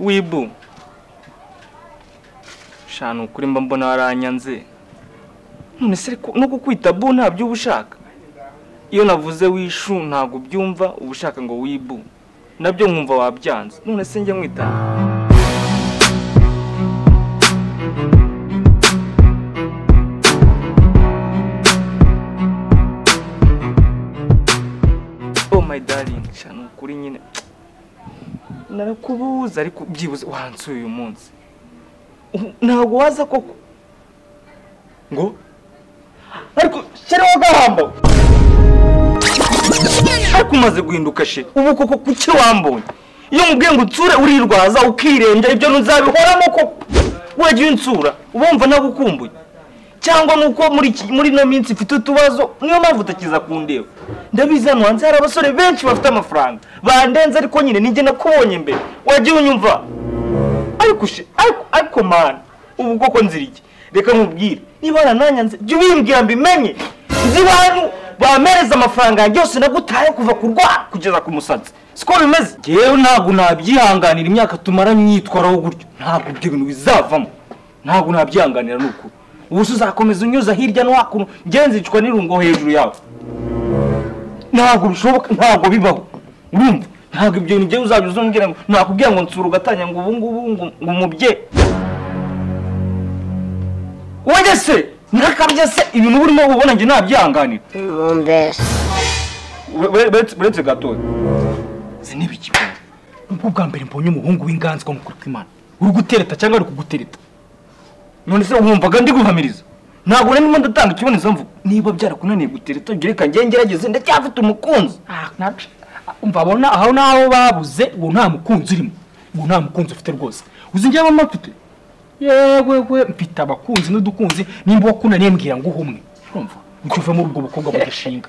wibu shana ukuri mba mbona waranyanze none se ariko no kukwita bu ntabyo uba ushaka iyo navuze wishu ntabwo ubyumva uba ushaka ngo wibu nabyo nkumva wabyanze none se njye mwitana oh my darling shana ukuri nyine narakubuza ariko byibuze wansuye uyu munsi Ubu ntabwo waza koko ngo ariko shyireho gahambo ariko umaze guhinduka she ubu koko kuki wambonye iyo mubwiye ngo utsure urirwaza ukirenja ibyo ntuzabihoramo koko wagiye unsura uba wumva nawe ukumbuye cyangwa nuko muri iki- muri ino minsi mfite utubazo niyo mpamvu utakiza kundeba ndabizi hano hanze hari abasore benshi bafite amafaranga bandenze ariko nyine ninjye nakubonye mbere wagiye unyumva ariko she ariko ariko mani ubu bwoko nzira iki reka nkubwire niba warananyanze jya ubimbwira mbimenye nzi bantu bampereza amafaranga yanjye yose nagutaye kuva ku rwa kugeza ku musatsi siko bimeze yewe ntabwo nabyihanganira imyaka tumara myitwaraho gutyo ntabwo ibyo bintu bizavamo ntabwo nabyihanganira ni ukuri ubu se uzakomeza unyuza hirya no hakuno ngenzicwa n'irungo hejuru yawe ntabwo bishoboka ntabwo bibaho urumva ntabwo ibyo bintu byewe uzajya uzongera ngo nakubwira ngo nsura ugatanya ngo ubu ngubu ngo ngo umubye wowe se nakabye se ibintu uba urimo ubona njye nabyihanganira mumbere Ure- ure- uretse- uretse gatoya izi ni ibiki pe? nubwo bwa mbere mbonye umuhungu w'inganzwa nk'ukuri kw'imana uri gutereta cyangwa ari kugutereta none se wumvaga ndi guhamiriza ntabwo rero ndimo ndatanga ikiboneza mvugo niba byarakunaniye gutereta ugere reka njye ngerageze ndacyafite umukunzi Ah, nabyo. umva abona aho naho babuze uwo nta mukunzi urimo uwo nta mukunzi ufite rwose uzi njyewe mba mfite yewe we mfite abakunzi n'udukunzi nimba wakunaniye mbwira ngo uhe umwe urumva ngo uve muri ubwo bukobwa bugashinga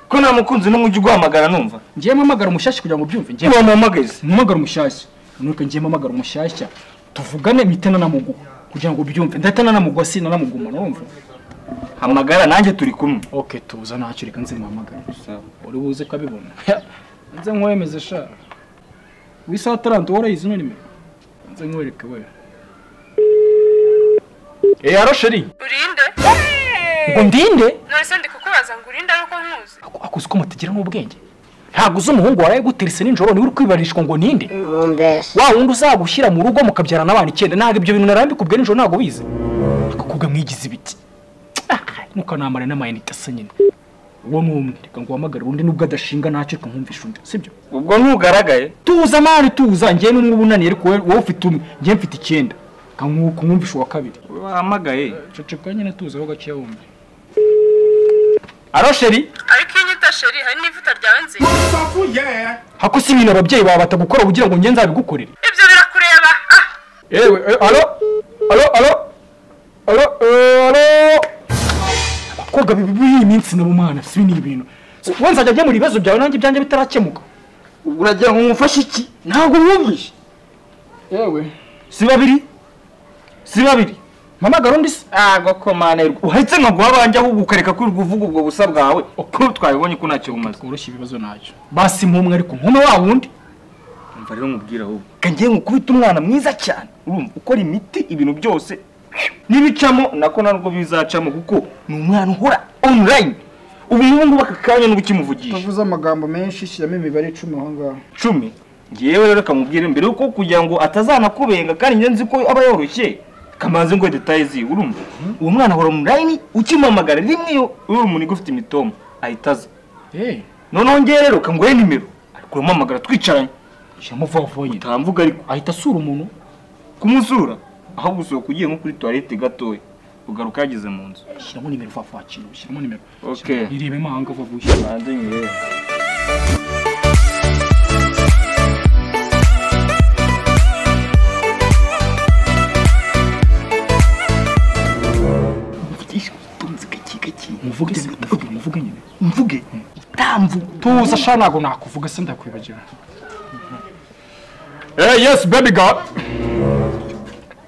ko nta mukunzi n'umwe ujya uguhamagara numva ngiye mpamagara umushyashya kugira ngo ubyumve ngiye wamuhamagaza mpamagara umushyashya nuko ngiye mpamagara umushyashya tuvugane mitena na muguha kugira ngo ubyumve ndatena na muguha sina na mugumana urumva hamagara nanjye turi kumwe ok tuza ntacyo reka nze muhamagare uri buze ukabibona nze nkwemeze sha wisaha taranto warayizi none nimero nze nkwereke we eya rosheri urinde ngo ndinde none se ndi kukubaza ngo urinde ari uko nkuzi akuzi ko mutagira n'ubwenge ntabwo uzi umuhungu waraye guterese nijoro niwe uri kwibarishwa ngo ninde mumbere wa wundi uzagushyira mu rugo mukabyarana abana icyenda ntabwo ibyo bintu narambikubwiye nijoro ntabwo bize akakubwa mwigize ibiti Ah, mukanamara n'amayinite asa nyine uwo ni umwe reka ngo uhamagare undi nubwo adashinga ntacyo reka nkumvisha undi sibyo ubwo ntugaragaye tuza mani tuza njye n'umwe uba unaniye ariko wowe wowe ufite umwe njye mfite icyenda Reka nku- kumwumvisha uwa kabiri wahamagaye ceceka nyine tuza aho gakeya wumva aro sheri ariko iyo unyita sheri hari n'ivuta ryawe nziza hako si ibintu ababyeyi bawe batagukora ugira ngo njye nzabigukorere ibyo birakureba ah yewe eh, alo alo alo alo eh, alo abakobwa b'iyi minsi nabo mwana si ni ibintu So, wowe nzajya gukemura ibibazo byawe nanjye ibyanjye bitarakemuka uragira ngo nkufashe iki ntabwo mwumvishe yewe si babiri si babiri mpamagara undi se ntabwo komane uhetse nkaguha abanjye ahubwo ukareka kwirirwa uvuga ubwo busa bwawe ko twabibonye ko ntacyo bumaze tworoshye ibibazo ntacyo basi nk'umwe ariko nkume wa wundi umva rero nkubwira ahubwo ngiye nkukubita umwana mwiza cyane urumva ukora imiti ibintu byose n'ibicamo nako ntabwo bizacamo kuko ni umwana uhora online ubu ngubu aka kanya n'ubu ukimuvugisha tuvuze amagambo menshi shyiramo imibare icumi aho ngaho cumi ngewe rero kamubwire mbere yuko kugira ngo atazanakubenga kandi njye nzi ko aba yoroshye kamanze ngo detaye ziwe urumva uwo mwana ahora online ukimamagara rimwe iyo uri umuntu ugufite imitoma ahita aza eh noneho ngewe rero kanguhe nimero ariko uramamagara twicaranye shyiramo vuba vuba nyine utamvuga ariko ahita asura umuntu kumusura aho gusohoka ugiye nko kuri toilette gatoya ugaruka yageze mu nzu shyiramo nimero vuba vuba kintu shyiramo nimero Okay. irebe mahanga vuba vuba ushyira hanze nyirere muvuge se muvuge muvuge nyine mvuge utamvuga tuza sha ntabwo nakuvuga se ndakwibagira eh yes baby girl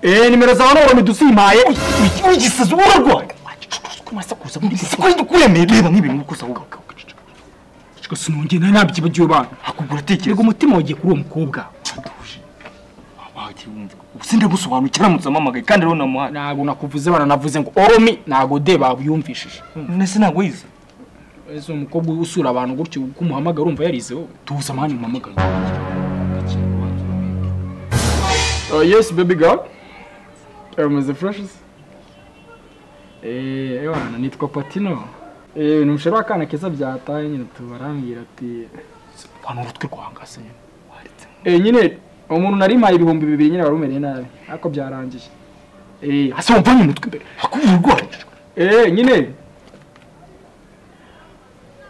eh nimero zawe ntabwo midusimaye ugisaza urarwaye kumasakuza muri siko dukuremeye reba nk'ibintu gusa ahubwo sinongeye nari nabyibagiwe abantu akubwira reka atekereza umutima wagiye kuri uwo mukobwa sindagusobanukira aramutse ampamagaye kandi rero namuhaye ntabwo nakuvuze baranavuze ngo oromi ntabwo de babyumvishije nese ntabwo wize ese umukobwa usura abantu gutyo uko umuhamagara urumva yarize wowe tuza amahane umuhamagara yesi bebi gawu meze furashisi ewana nitwa patino Eh, ni umusheri w'akana keza byataye nyine tubarambwira ati abantu urutwi rwahangase nyine Eh, nyine umuntu narimaye ibihumbi bibiri nyine wari umereye nabi ariko byarangiye Eh, hasi wamvanye umutwe imbere hakubwira urwaye Eh, nyine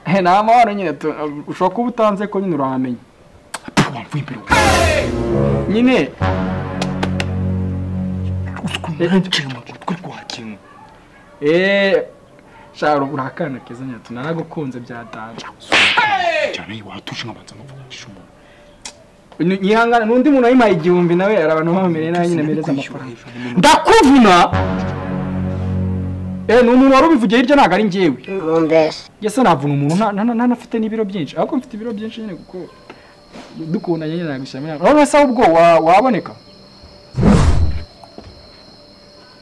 Eh, ni amahoro nyine tu- ushobora kuba utanze ko nyine urahamenya Pfu, wamvuye imbere wowe. nyine urutwi rwakinwe Eh, shara urakana keza nyatu naragukunze byatanje. cyane watuje nkabanza nkuvugisha umuntu Ni- Nyihangana n'undi muntu ayimaye igihumbi nawe ari abantu bamereye nawe nyine mereza kwishyura amafaranga. hejuru ni Ndakuvuna. Eh, ni umuntu wari ubivugiye hirya ntabwo ari njyewe. Nkundes. Yese navuna umuntu nta- nta- nta- ntanafite n'ibiro byinshi. Ahubwo mfite ibiro byinshi nyine kuko dukundanye nyine nagushyira muri. Wowe se ahubwo wa- waboneka?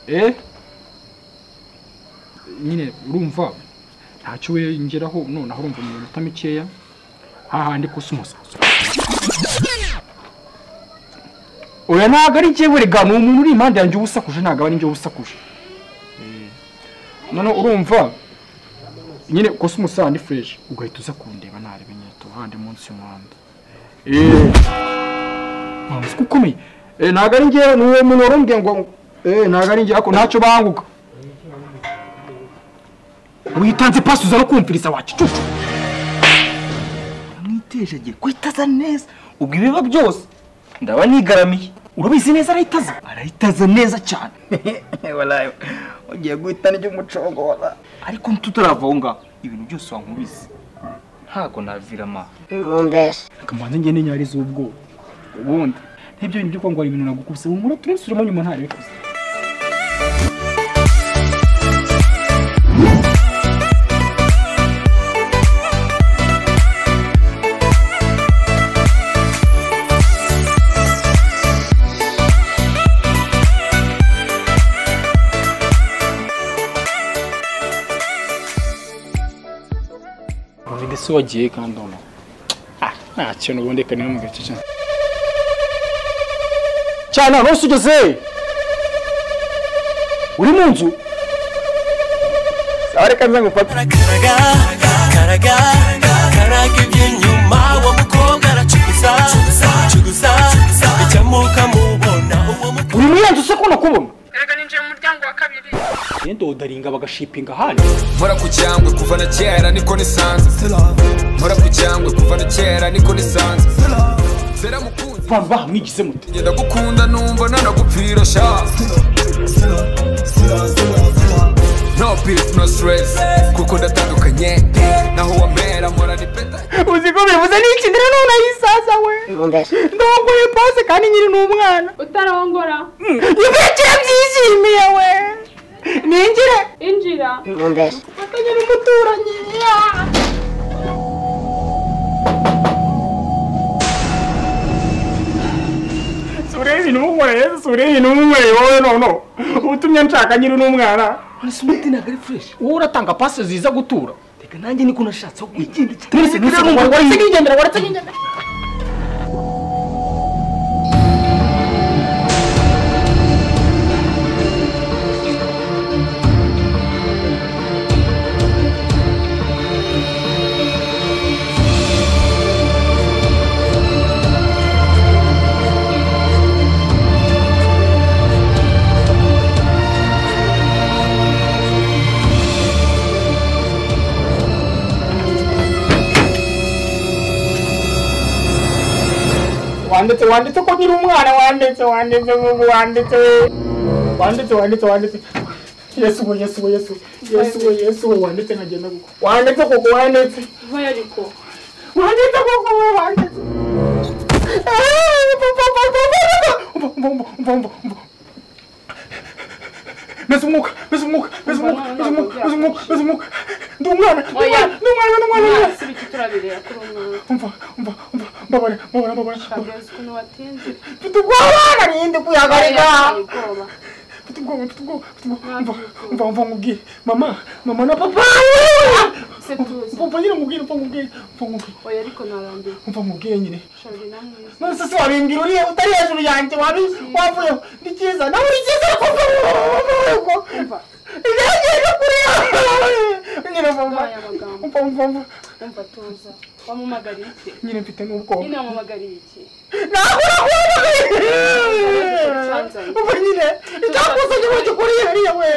Eh? nyine urumva ntacyo we ngeraho noneho urumva mu minota mikeya hahandi gusa umusaza oya ntabwo ari njyewe rega ni umuntu uri impande yanjye ubusakuje ntabwo aba ari njyewe ubusakuje Eh, noneho urumva nyine gusa umusaza ni fureshi ugahita uza kundeba ntarebe nyine tuhande munsi y'umuhanda eee ntabwo ukomeye Eh, ntabwo ari njyewe ni uwo muntu wari umbwiye ngo eh ntabwo ari njyewe ariko ntacyo banguka witanze pasi uza no kumviriza wakicucu mwitejege kwitaza neza ubwo ibiba byose ndaba nigaramiye urabizi neza arahitaza arahitaza neza cyane warayi ugiye guhita n'iby'umucongora ariko ntuturava aho ngaho ibintu byose wankubizi ntabwo navira amaha Nkundes. akamanza ngende nyariza ubwoba ubundi ntibyo bintu byo kuba ngo hari ibintu nagukubise humura turebesubiremo nyuma ntarabikuze ndetse wagiye kandi noneho nta kintu ubundi reka niba mu gace cyane cyane aho hose ugeze uri mu nzu reka nze ngufate karaga karaga karaga iby'inyuma uwo mukobwa aracuguza cuguza icyamuka mubona uwo mukobwa uri muri iyo nzu se ko nakubona erega ninjiye mu muryango wa kabiri yenda wodaringa bagashipinga ahandi mpora ku cyangwe kuva na kera niko nisanze mpora ku cyangwe kuva na kera niko nisanze zera mukunzi abantu bahamwigize mute ngenda gukunda numva nanagupfira sha no peace no stress kuko ndatandukanye naho wambera mpora ni peta uzi ko bivuze n'iki ndera none ayisaza we Nkundes. ndongoye pose kandi nyiri ni umwana utarongora ibyo byishimiye we ningire injira Nkundes. fatanya n'umuturanyi sureba ibintu umunyweye sureba ibintu umunyweye wowe nono ubutumye nshaka nyiri n'umwana mbese umuti ntabwo ari fureshi wowe uratanga pasi ziza gutura reka nanjye niko nashatse aho kwigendera mwese mwese waretse nkigendera waretse nkigendera wanditse wanditse ko nyiri umwana wanditse wanditse vuba wanditse wanditse wanditse wanditse yesu we yesu we yesu yesu we yesu we wanditse nkagenda kuko wanditse kuko wanditse vayo ariko wanditse kuko we wanditse Ah, mva, mva, mva, mva, mva, mva, mva, mva, mva. mbese umwuka mbese umwuka mbese umwuka mbese umwuka mbese umwuka mbese umwuka ndi umwana ndi umwana ndi umwana ndi umwana turabireba kuri umwana umva umva umva mbabara mbabara mbabara Shabirozi ukuntu watinze mfite ubwoba narinde kwihagarika Yateye ubwoba mfite ubwoba mfite ubwoba mfite ubwoba mva Ntabwo mva ubwoba. mva nkubwire mama mama na papa Se tuzi. mva mva nyine nkubwire mva nkubwire mva nkubwire oya ariko narambiwe mva nkubwire nyine shabiri namwiza none se se wabimbwira uriya utari hejuru yanjye wabi wavuyeho ni cyiza nawe uri cyiza ariko mva mva mva Umva. ntibyagire no kuriya nyine mva mva Ngaya amagambo. mva mva mva umva tuza wamumagariye iki nyine mfite n'ubwoba nyine wamumagariye iki ntabwo Cyanzanye. ubu nyine icyakuze igihugu gikuriye hariya we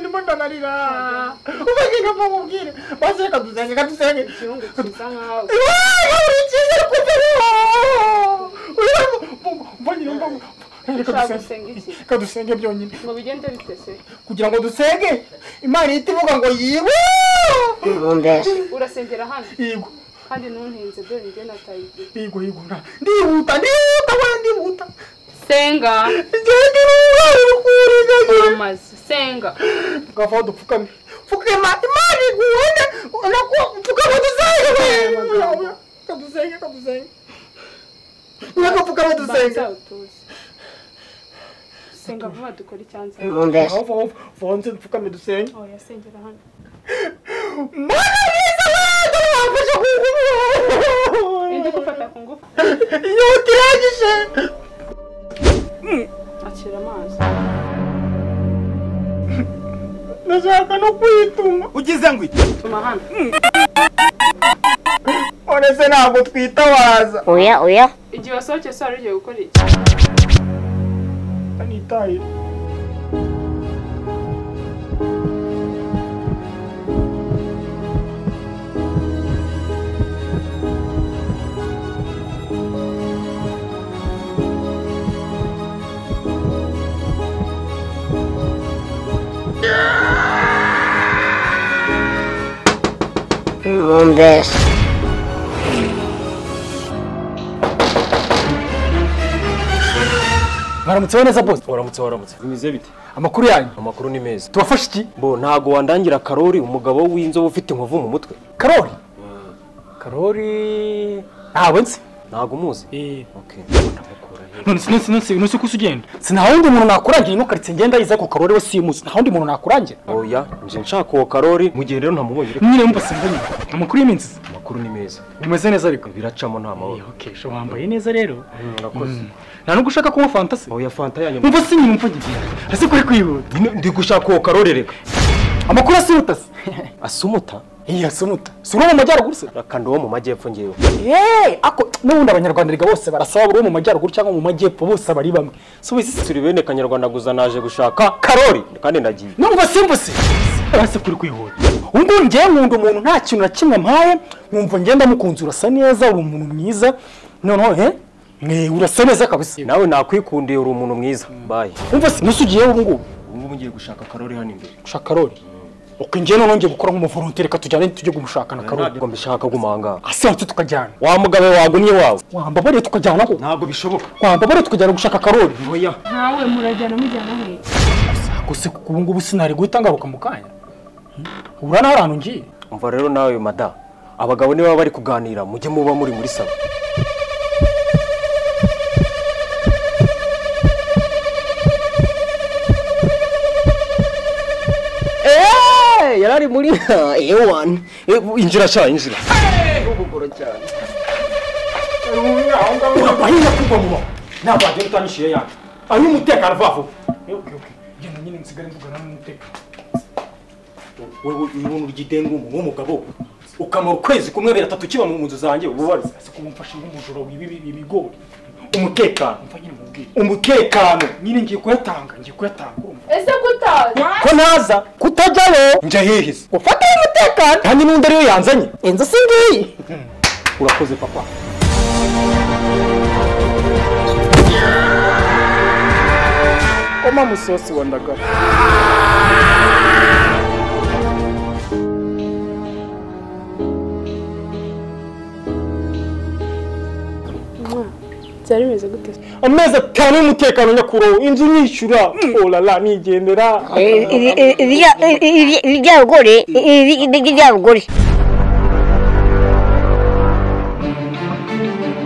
ndimo ndanarira ubu nyine mva mubwire maze reka dusenge reka dusenge igihugu kiza nkawe uri cyiza kuko mva nyine mva reka ushaka dusenge gusenga iki reka dusenge byonyine ngo bigende bitese kugira ngo dusenge imana ihita ivuga ngo yigwe urasengera hano yigwe kandi ntuntinze dore njye nataye igihe yigwe yigwe ndihuta ndihuta we ndihuta senga igihe ndihuta urikuriza uramaze senga tukavaho dupfukame pfukama imana iguhane nako pfukama dusenge kadusenge kadusenge nako pfukama dusenge banza utuze senga vuba dukore icyanza vonze dupfukame dusenge oya sengera hano mana yiza wenda wafashe indi kuguma gufata ku ngufu inyota irangije akira amazi ndashaka no kwituma ugize ngo iki tuma hano uretse ntabwo twitabaza Oya, oya. igihe wasohokeye se wari ugiye gukora iki nitaye Bombes. mwaramutse neza bose waramutse waramutse bimeze bite amakuru yanyu amakuru ni meza tubafashe iki bo ntago wandangira karori umugabo w'inzobe ufite inkovu mu mutwe karori karori ntawe nzi ntago umuzi none sinonse nonse nonse ko ugenda nta wundi muntu nakurangira ino karitsiye ngenda yize ko karori we simuzi nta wundi muntu nakurangira oya nje nshaka uwo karori mu gihe rero ntamubonye reka nyine mubase mbonye amakuru y'iminsi amakuru ni meza bimeze neza ariko biracamo nta mahoro okay sho wambaye neza rero Mm, urakoze nta nubwo ushaka kunywa fantasi oya fanta yanyu umva si nyine mva ngiye ese kuri kwihuta nyine ndi gushaka uwo karori reka amakuru asimuta se asumuta iya asimuta si uri wo mu majyaruguru se rakanda uwo mu majyepfo ngewe yeee ako n'ubundi abanyarwanda rega bose barasaba buri wo mu majyaruguru cyangwa mu majyepfo bose aba ari bamwe si ubizi se turi bene kanyarwanda gusa naje gushaka karori kandi ndagiye numva simbuse base kuri kwihuta ubu ngubu ngewe nkunda umuntu nta kintu na kimwe mpaye nkumva ngenda mukunzi urasa neza uri umuntu mwiza noneho he mwe urasa neza kabisa nawe nakwikundiye uri umuntu mwiza bayi umva se nusu ugiyeho ubu ngubu ubu ngubu ngiye gushaka karori hano imbere gushaka karori uko ngewe noneho ngiye gukora nk'umuvolontere reka tujyane tujye kumushaka na karori ntabwo mbishaka gumanga asiranse tukajyana wa mugabe wagumye wawe wambabare tukajyana aho ntabwo bishoboka wambabare tukajyana gushaka karori oya ntawe murajyana mujyana nk'iki gusa kuko ubu ngubu sinari guhita ngaruka mu kanya ubura nawe ahantu ngiye umva rero nawe mada abagabo niba bari kuganira mujye muba muri muri salo Eh, yarari muri A1 injira sha injira bahina kugwa mu bantu ntabwo wagenda utanishyuye yanjye ayo umutekano vuba vuba genda nyine nsigare mvugana n'umutekano wewe ibintu by'idengu mu mugabo ukamara ukwezi kumwe biratatu kiba mu nzu zanjye ububariza ese kuba umfashe nk'umujura wiba ibi- ibigori umutekano mva nyine mubwire umutekano nyine ngiye kuyatanga ngiye kuyatanga urumva ese gutazi ko naza kutajyayo njya hihiza ufataho umutekano kandi n'undi ariyo yanzanye inzu si ngiyi urakoze papa koma musosi wa ndagara byari bimeze gute amezi atanu y'umutekano nyakuraho inzu nyishyura olala nigendera Irya rugore, irya rugore. Thank you.